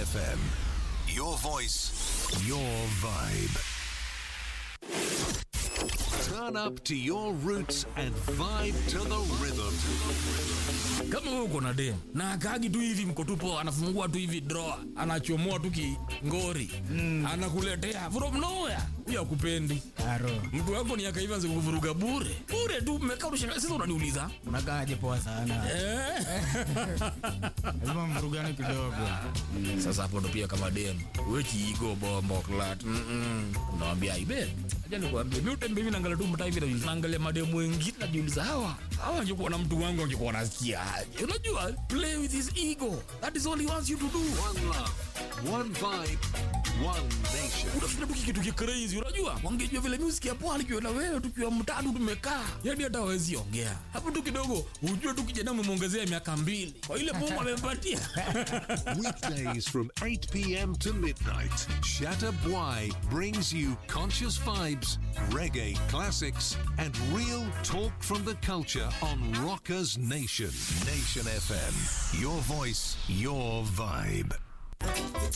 FM. Your voice, your vibe. Turn up to your roots and vibe to the rhythm. kama wewe uko na dem na akaagi tu hivi mkotupo anafungua tu hivi drawer anachomoa tu kingori mm. anakuletea from nowhere huyo akupendi Aro, mtu wako ni akaiva zikuvuruga bure bure tu mmekaa unashangaa sasa unaniuliza unakaaje poa sana. eh? Lazima mvurugane kidogo. sasa hapo ndo pia kama dem wechiigo bombo klat unawambia ibe acha nikwambie mi utembe hivi naangalia tu mtaa hivi najiuliza- naangalia mademu wengine najiuliza hawa hawa angekuwa na mtu wangu angekuwa wanasikia aje unajua play with his ego that is all he wants you to do One love, one vibe, one nation. unafanya tu kitu kicrazy unajua wangejua vile music ya pwani kiwa na wewe tukiwa mtatu tumekaa yani hata hawezi ongea hapo tu kidogo ujue tu kijana umemwongezea miaka mbili kwa ile mungu amempatia Weekdays from 8 p.m. to midnight, Shatter Bwai brings you conscious vibes, reggae classics, and real talk from the culture on Rockers Nation. Nation FM. Your voice, your vibe.